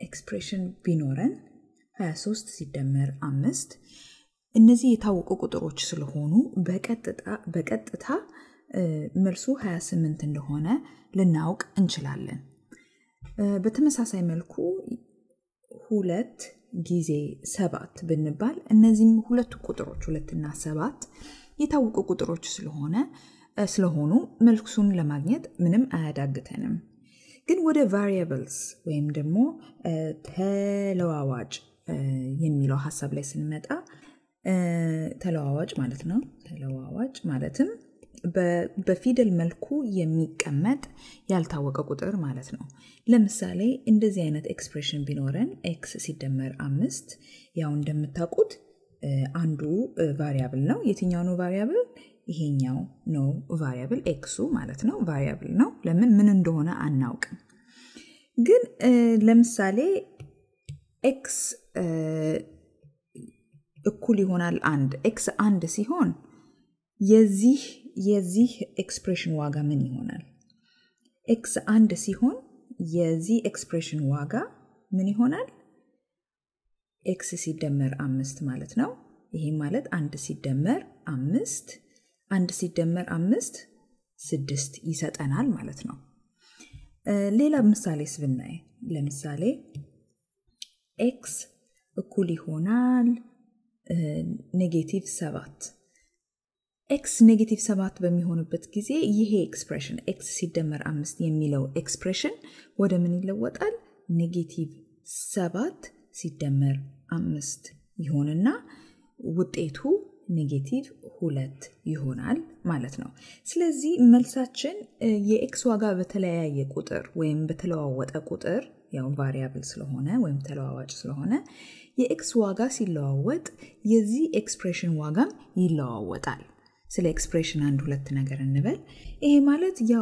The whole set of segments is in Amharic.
ኤክስፕሬሽን ቢኖረን 23 ሲደመር አምስት እነዚህ የታወቁ ቁጥሮች ስለሆኑ በቀጥታ መልሱ 28 እንደሆነ ልናውቅ እንችላለን። በተመሳሳይ መልኩ ሁለት ጊዜ ሰባት ብንባል እነዚህም ሁለቱ ቁጥሮች ሁለትና ሰባት የታወቁ ቁጥሮች ስለሆነ ስለሆኑ መልሱን ለማግኘት ምንም አያዳግተንም። ግን ወደ ቫሪያብልስ ወይም ደግሞ ተለዋዋጭ የሚለው ሀሳብ ላይ ስንመጣ ተለዋዋጭ ማለት ነው። ተለዋዋጭ ማለትም በፊደል መልኩ የሚቀመጥ ያልታወቀ ቁጥር ማለት ነው። ለምሳሌ እንደዚህ አይነት ኤክስፕሬሽን ቢኖረን ኤክስ ሲደመር አምስት ያው እንደምታውቁት አንዱ ቫሪያብል ነው። የትኛው ነው ቫሪያብል? ይሄኛው ነው ቫሪያብል፣ ኤክሱ ማለት ነው ቫሪያብል ነው። ለምን ምን እንደሆነ አናውቅም። ግን ለምሳሌ ኤክስ እኩል ይሆናል አንድ ኤክስ አንድ ሲሆን የዚህ የዚህ ኤክስፕሬሽን ዋጋ ምን ይሆናል? ኤክስ አንድ ሲሆን የዚህ ኤክስፕሬሽን ዋጋ ምን ይሆናል? ኤክስ ሲደመር አምስት ማለት ነው። ይሄ ማለት አንድ ሲደመር አምስት አንድ ሲደመር አምስት ስድስት ይሰጠናል ማለት ነው። ሌላ ምሳሌስ ብናይ ለምሳሌ ኤክስ እኩል ይሆናል ኔጌቲቭ ሰባት ኤክስ ኔጌቲቭ ሰባት በሚሆንበት ጊዜ ይሄ ኤክስፕሬሽን ኤክስ ሲደመር አምስት የሚለው ኤክስፕሬሽን ወደ ምን ይለወጣል? ኔጌቲቭ ሰባት ሲደመር አምስት ይሆንና ውጤቱ ኔጌቲቭ ሁለት ይሆናል ማለት ነው። ስለዚህ መልሳችን የኤክስ ዋጋ በተለያየ ቁጥር ወይም በተለዋወጠ ቁጥር ያው ቫሪያብል ስለሆነ ወይም ተለዋዋጭ ስለሆነ የኤክስ ዋጋ ሲለዋወጥ የዚህ ኤክስፕሬሽን ዋጋም ይለዋወጣል። ስለ ኤክስፕሬሽን አንድ ሁለት ነገር እንበል። ይሄ ማለት ያው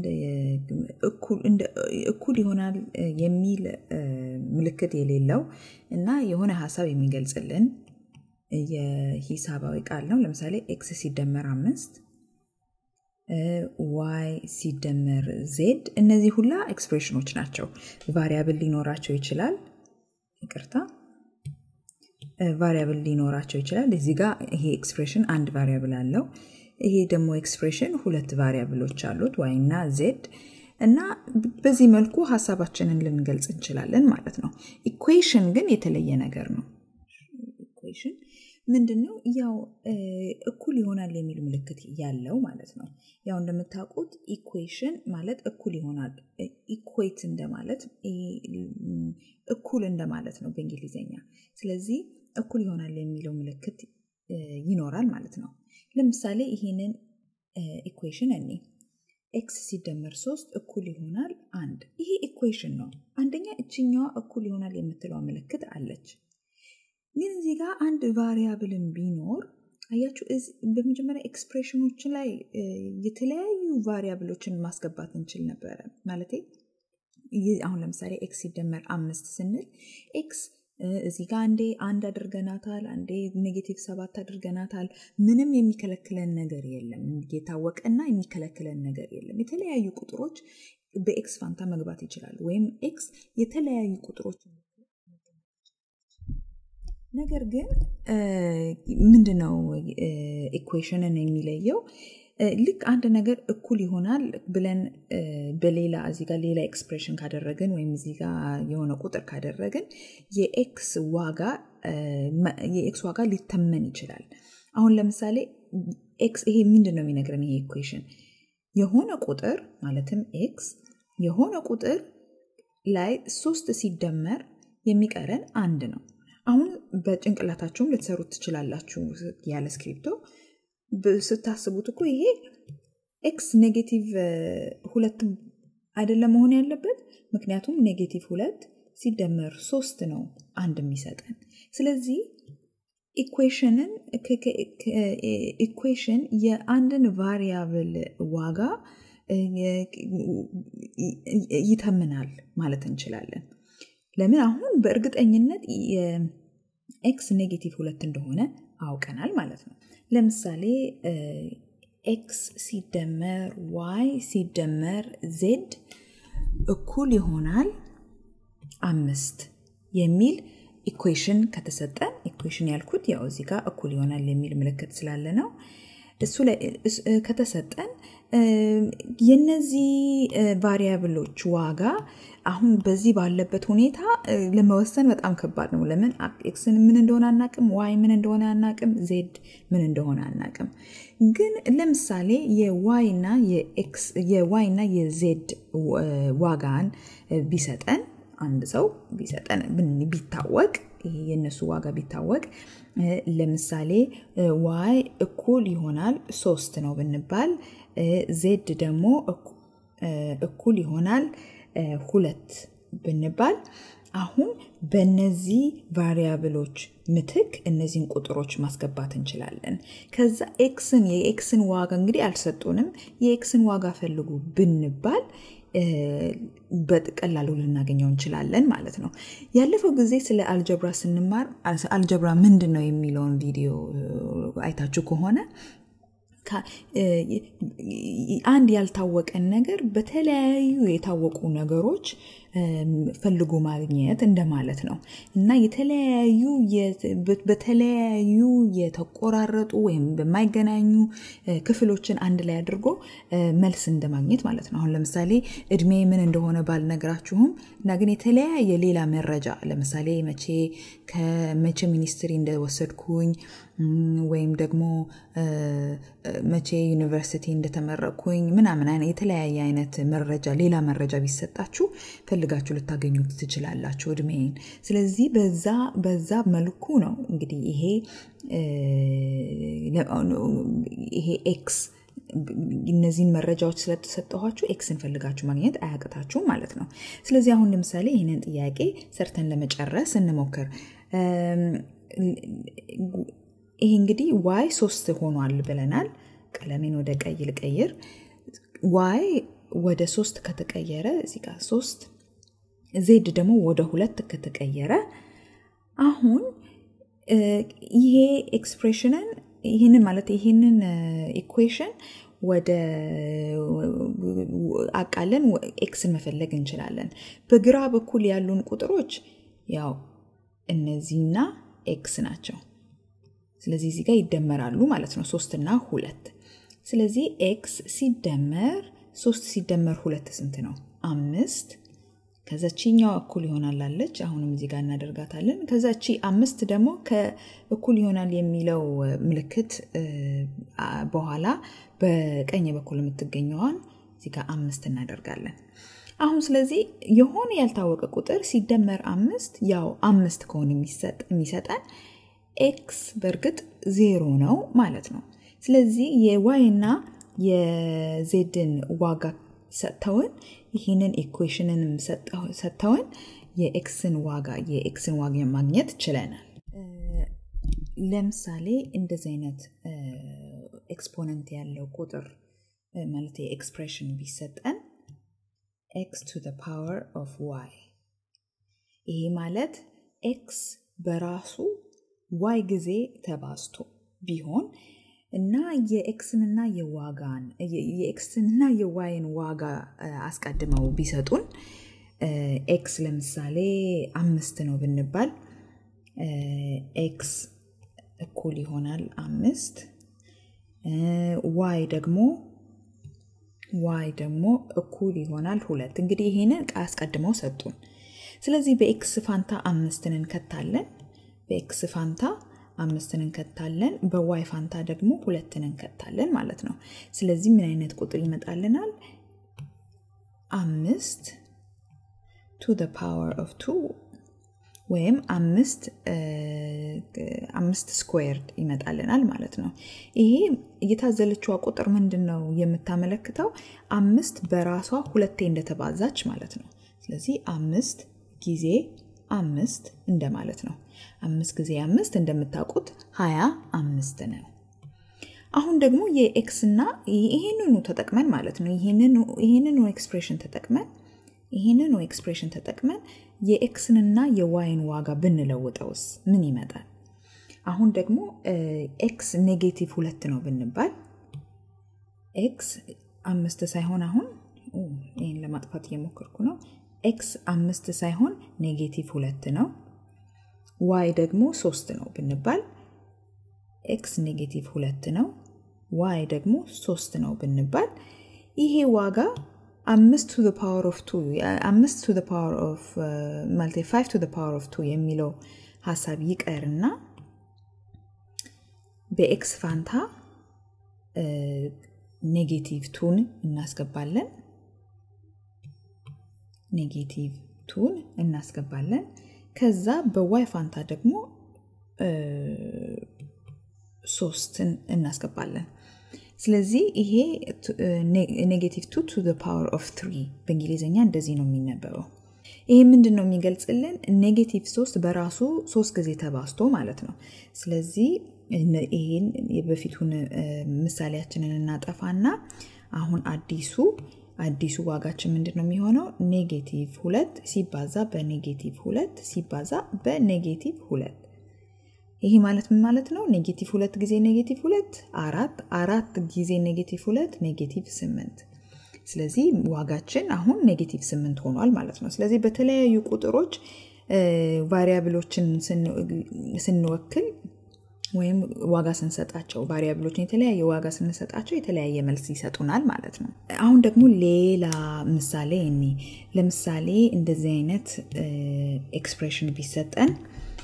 እኩል ይሆናል የሚል ምልክት የሌለው እና የሆነ ሀሳብ የሚገልጽልን የሂሳባዊ ቃል ነው። ለምሳሌ ኤክስ ሲደመር አምስት ዋይ ሲደመር ዜድ እነዚህ ሁላ ኤክስፕሬሽኖች ናቸው። ቫሪያብል ሊኖራቸው ይችላል። ይቅርታ ቫሪያብል ሊኖራቸው ይችላል። እዚህ ጋር ይሄ ኤክስፕሬሽን አንድ ቫሪያብል አለው። ይሄ ደግሞ ኤክስፕሬሽን ሁለት ቫሪያብሎች አሉት ዋይ እና ዜድ እና በዚህ መልኩ ሀሳባችንን ልንገልጽ እንችላለን ማለት ነው። ኢኩዌሽን ግን የተለየ ነገር ነው። ኢኩዌሽን ምንድን ነው? ያው እኩል ይሆናል የሚል ምልክት ያለው ማለት ነው። ያው እንደምታውቁት ኢኩዌሽን ማለት እኩል ይሆናል ኢኩዌት እንደማለት እኩል እንደማለት ነው በእንግሊዝኛ። ስለዚህ እኩል ይሆናል የሚለው ምልክት ይኖራል ማለት ነው። ለምሳሌ ይሄንን ኢኩዌሽን እኔ ኤክስ ሲደመር ሶስት እኩል ይሆናል አንድ። ይሄ ኢኩዌሽን ነው። አንደኛ እችኛዋ እኩል ይሆናል የምትለዋ ምልክት አለች። ግን እዚህ ጋር አንድ ቫሪያብልን ቢኖር አያችሁ፣ በመጀመሪያ ኤክስፕሬሽኖች ላይ የተለያዩ ቫሪያብሎችን ማስገባት እንችል ነበረ። ማለት አሁን ለምሳሌ ኤክስ ሲደመር አምስት ስንል ኤክስ እዚህ ጋር አንዴ አንድ አድርገናታል፣ አንዴ ኔጌቲቭ ሰባት አድርገናታል። ምንም የሚከለክለን ነገር የለም። የታወቀና የሚከለክለን ነገር የለም። የተለያዩ ቁጥሮች በኤክስ ፋንታ መግባት ይችላሉ። ወይም ኤክስ የተለያዩ ቁጥሮች ነገር ግን ምንድነው ኢኩዌሽንን የሚለየው? ልክ አንድ ነገር እኩል ይሆናል ብለን በሌላ እዚህ ጋር ሌላ ኤክስፕሬሽን ካደረግን ወይም እዚህ ጋር የሆነ ቁጥር ካደረግን የኤክስ ዋጋ የኤክስ ዋጋ ሊተመን ይችላል። አሁን ለምሳሌ ኤክስ ይሄ ምንድን ነው የሚነግረን? ይሄ ኢኩዌሽን የሆነ ቁጥር ማለትም ኤክስ የሆነ ቁጥር ላይ ሶስት ሲደመር የሚቀረን አንድ ነው። አሁን በጭንቅላታችሁም ልትሰሩት ትችላላችሁ ያለ ስክሪፕቶ ስታስቡት እኮ ይሄ ኤክስ ኔጌቲቭ ሁለት አይደለም መሆን ያለበት። ምክንያቱም ኔጌቲቭ ሁለት ሲደመር ሶስት ነው አንድ የሚሰጠን። ስለዚህ ኢኩዌሽንን ኢኩዌሽን የአንድን ቫሪያብል ዋጋ ይተምናል ማለት እንችላለን። ለምን አሁን በእርግጠኝነት ኤክስ ኔጌቲቭ ሁለት እንደሆነ አውቀናል ማለት ነው። ለምሳሌ ኤክስ ሲደመር ዋይ ሲደመር ዜድ እኩል ይሆናል አምስት የሚል ኢኩዌሽን ከተሰጠን ኢኩዌሽን ያልኩት ያው እዚህ ጋር እኩል ይሆናል የሚል ምልክት ስላለ ነው። እሱ ላይ ከተሰጠን የነዚህ ቫሪያብሎች ዋጋ አሁን በዚህ ባለበት ሁኔታ ለመወሰን በጣም ከባድ ነው። ለምን ኤክስን ምን እንደሆነ አናቅም፣ ዋይ ምን እንደሆነ አናቅም፣ ዜድ ምን እንደሆነ አናቅም። ግን ለምሳሌ የዋይ እና የዜድ ዋጋን ቢሰጠን አንድ ሰው ቢሰጠን ቢታወቅ ይሄ የእነሱ ዋጋ ቢታወቅ ለምሳሌ ዋይ እኩል ይሆናል ሶስት ነው ብንባል ዜድ ደግሞ እኩል ይሆናል ሁለት ብንባል አሁን በነዚህ ቫሪያብሎች ምትክ እነዚህን ቁጥሮች ማስገባት እንችላለን። ከዛ ኤክስን የኤክስን ዋጋ እንግዲህ አልሰጡንም። የኤክስን ዋጋ ፈልጉ ብንባል በቀላሉ ልናገኘው እንችላለን ማለት ነው። ያለፈው ጊዜ ስለ አልጀብራ ስንማር አልጀብራ ምንድን ነው የሚለውን ቪዲዮ አይታችሁ ከሆነ አንድ ያልታወቀን ነገር በተለያዩ የታወቁ ነገሮች ፈልጎ ማግኘት እንደማለት ነው እና የተለያዩ በተለያዩ የተቆራረጡ ወይም በማይገናኙ ክፍሎችን አንድ ላይ አድርጎ መልስ እንደማግኘት ማለት ነው። አሁን ለምሳሌ እድሜ ምን እንደሆነ ባልነግራችሁም እና ግን የተለያየ ሌላ መረጃ ለምሳሌ መቼ ከመቼ ሚኒስትሪ እንደወሰድኩኝ ወይም ደግሞ መቼ ዩኒቨርሲቲ እንደተመረቅኩኝ ምናምን የተለያየ አይነት መረጃ ሌላ መረጃ ቢሰጣችሁ ፈልጋችሁ ልታገኙት ትችላላችሁ እድሜን። ስለዚህ በዛ በዛ መልኩ ነው እንግዲህ ይሄ ይሄ ኤክስ እነዚህን መረጃዎች ስለተሰጠኋችሁ ኤክስን ፈልጋችሁ ማግኘት አያቅታችሁም ማለት ነው። ስለዚህ አሁን ለምሳሌ ይህንን ጥያቄ ሰርተን ለመጨረስ እንሞክር። ይሄ እንግዲህ ዋይ ሶስት ሆኗል ብለናል። ቀለሜን ወደ ቀይ ልቀይር። ዋይ ወደ ሶስት ከተቀየረ እዚህ ጋር ሶስት ዜድ ደግሞ ወደ ሁለት ከተቀየረ አሁን ይሄ ኤክስፕሬሽንን ይህንን ማለት ይህንን ኢኩዌሽን ወደ አቃለን ኤክስን መፈለግ እንችላለን። በግራ በኩል ያሉን ቁጥሮች ያው እነዚህና ኤክስ ናቸው። ስለዚህ እዚህ ጋር ይደመራሉ ማለት ነው ሶስት እና ሁለት። ስለዚህ ኤክስ ሲደመር ሶስት ሲደመር ሁለት ስንት ነው? አምስት። ከዛ ቺኛው እኩል ይሆናል አለች። አሁንም እዚህ ጋር እናደርጋታለን። ከዛ ቺ አምስት ደግሞ ከእኩል ይሆናል የሚለው ምልክት በኋላ በቀኝ በኩል የምትገኘዋን እዚህ ጋር አምስት እናደርጋለን። አሁን ስለዚህ የሆነ ያልታወቀ ቁጥር ሲደመር አምስት ያው አምስት ከሆነ የሚሰጠን ኤክስ በእርግጥ ዜሮ ነው ማለት ነው። ስለዚህ የዋይ እና የዜድን ዋጋ ሰጥተውን ይህንን ኢኩዌሽንንም ሰጥተውን የኤክስን ዋጋ የኤክስን ዋጋ ማግኘት ችለናል። ለምሳሌ እንደዚህ አይነት ኤክስፖነንት ያለው ቁጥር ማለት የኤክስፕሬሽን ቢሰጠን ኤክስ ቱ ፓወር ኦፍ ዋይ ይሄ ማለት ኤክስ በራሱ ዋይ ጊዜ ተባዝቶ ቢሆን እና የኤክስንና የዋጋን የኤክስንና የዋይን ዋጋ አስቀድመው ቢሰጡን ኤክስ ለምሳሌ አምስት ነው ብንባል ኤክስ እኩል ይሆናል አምስት ዋይ ደግሞ ዋይ ደግሞ እኩል ይሆናል ሁለት። እንግዲህ ይሄንን አስቀድመው ሰጡን። ስለዚህ በኤክስ ፋንታ አምስትን እንከታለን። በኤክስ ፋንታ አምስትን እንከታለን። በዋይ ፋንታ ደግሞ ሁለትን እንከታለን ማለት ነው። ስለዚህ ምን አይነት ቁጥር ይመጣልናል? አምስት ቱ ደ ፓወር ኦፍ ቱ ወይም አምስት አምስት ስኩዌርድ ይመጣልናል ማለት ነው። ይሄ እየታዘለችዋ ቁጥር ምንድን ነው የምታመለክተው? አምስት በራሷ ሁለቴ እንደተባዛች ማለት ነው። ስለዚህ አምስት ጊዜ አምስት እንደማለት ነው። አምስት ጊዜ አምስት እንደምታውቁት ሀያ አምስት ነው። አሁን ደግሞ የኤክስ እና ይህንኑ ተጠቅመን ማለት ነው ይህንኑ ኤክስፕሬሽን ተጠቅመን ይህንኑ ኤክስፕሬሽን ተጠቅመን የኤክስንና የዋይን ዋጋ ብንለውጠውስ ምን ይመጣል? አሁን ደግሞ ኤክስ ኔጌቲቭ ሁለት ነው ብንባል ኤክስ አምስት ሳይሆን አሁን ይህን ለማጥፋት እየሞከርኩ ነው። ኤክስ አምስት ሳይሆን ኔጌቲቭ ሁለት ነው፣ ዋይ ደግሞ ሶስት ነው ብንባል ኤክስ ኔጌቲቭ ሁለት ነው፣ ዋይ ደግሞ ሶስት ነው ብንባል ይሄ ዋጋ አምስት ቱ ፓወር ኦፍ ቱ አምስት ቱ ፓወር ኦፍ ማለት ፋይቭ ቱ ፓወር ኦፍ ቱ የሚለው ሀሳብ ይቀርና በኤክስ ፋንታ ኔጌቲቭ ቱን እናስገባለን። ኔጌቲቭ ቱን እናስገባለን። ከዛ በዋይ ፋንታ ደግሞ ሶስትን እናስገባለን። ስለዚህ ይሄ ኔጌቲቭ ቱ ቱ ፓወር ኦፍ ትሪ በእንግሊዝኛ እንደዚህ ነው የሚነበበው። ይሄ ምንድን ነው የሚገልጽልን? ኔጌቲቭ ሶስት በራሱ ሶስት ጊዜ ተባዝቶ ማለት ነው። ስለዚህ ይህን የበፊቱን ምሳሌያችንን እናጠፋና አሁን አዲሱ አዲሱ ዋጋችን ምንድን ነው የሚሆነው? ኔጌቲቭ ሁለት ሲባዛ በኔጌቲቭ ሁለት ሲባዛ በኔጌቲቭ ሁለት ይህ ማለት ምን ማለት ነው? ኔጌቲቭ ሁለት ጊዜ ኔጌቲቭ ሁለት አራት፣ አራት ጊዜ ኔጌቲቭ ሁለት ኔጌቲቭ ስምንት። ስለዚህ ዋጋችን አሁን ኔጌቲቭ ስምንት ሆኗል ማለት ነው። ስለዚህ በተለያዩ ቁጥሮች ቫሪያብሎችን ስንወክል ወይም ዋጋ ስንሰጣቸው ቫሪያብሎችን የተለያየ ዋጋ ስንሰጣቸው የተለያየ መልስ ይሰጡናል ማለት ነው። አሁን ደግሞ ሌላ ምሳሌ እኒ ለምሳሌ እንደዚህ አይነት ኤክስፕሬሽን ቢሰጠን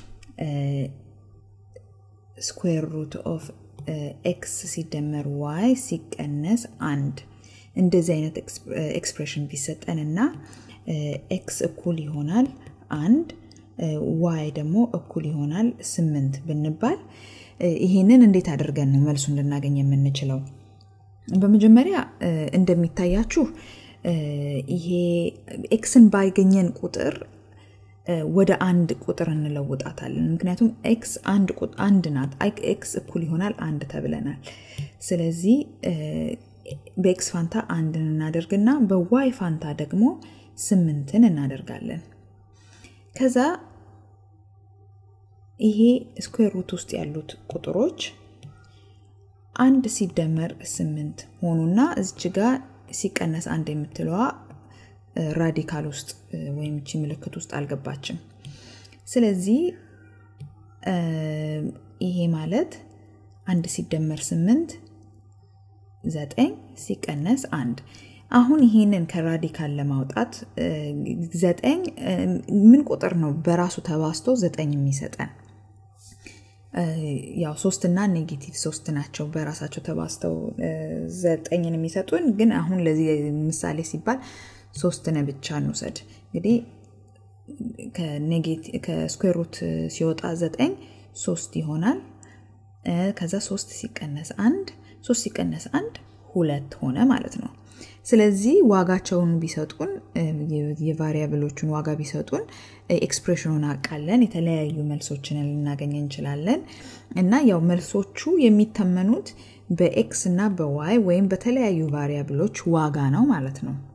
ስኩዌር ሩት ኦፍ ኤክስ ሲደመር ዋይ ሲቀነስ አንድ እንደዚህ አይነት ኤክስፕሬሽን ቢሰጠን እና ኤክስ እኩል ይሆናል አንድ ዋይ ደግሞ እኩል ይሆናል ስምንት ብንባል ይህንን እንዴት አድርገን ነው መልሱን ልናገኝ የምንችለው? በመጀመሪያ እንደሚታያችሁ ይሄ ኤክስን ባገኘን ቁጥር ወደ አንድ ቁጥር እንለውጣታለን። ምክንያቱም ኤክስ አንድ ናት። ኤክስ እኩል ይሆናል አንድ ተብለናል። ስለዚህ በኤክስ ፋንታ አንድን እናደርግና በዋይ ፋንታ ደግሞ ስምንትን እናደርጋለን። ከዛ ይሄ ስኩዌር ሩት ውስጥ ያሉት ቁጥሮች አንድ ሲደመር ስምንት ሆኑና እዚች ጋ ሲቀነስ አንድ የምትለዋ ራዲካል ውስጥ ወይም እቺ ምልክት ውስጥ አልገባችም። ስለዚህ ይሄ ማለት አንድ ሲደመር ስምንት ዘጠኝ ሲቀነስ አንድ አሁን ይሄንን ከራዲካል ለማውጣት ዘጠኝ ምን ቁጥር ነው በራሱ ተባስቶ ዘጠኝ የሚሰጠን? ያው ሶስትና ኔጌቲቭ ሶስት ናቸው በራሳቸው ተባስተው ዘጠኝን የሚሰጡን። ግን አሁን ለዚህ ምሳሌ ሲባል ሶስትን ብቻ እንውሰድ። እንግዲህ ከስኩዌር ሩት ሲወጣ ዘጠኝ ሶስት ይሆናል። ከዛ ሶስት ሲቀነስ አንድ ሶስት ሲቀነስ አንድ ሁለት ሆነ ማለት ነው። ስለዚህ ዋጋቸውን ቢሰጡን የቫሪያብሎቹን ዋጋ ቢሰጡን ኤክስፕሬሽኑን አቃለን የተለያዩ መልሶችን ልናገኝ እንችላለን እና ያው መልሶቹ የሚተመኑት በኤክስ እና በዋይ ወይም በተለያዩ ቫሪያብሎች ዋጋ ነው ማለት ነው።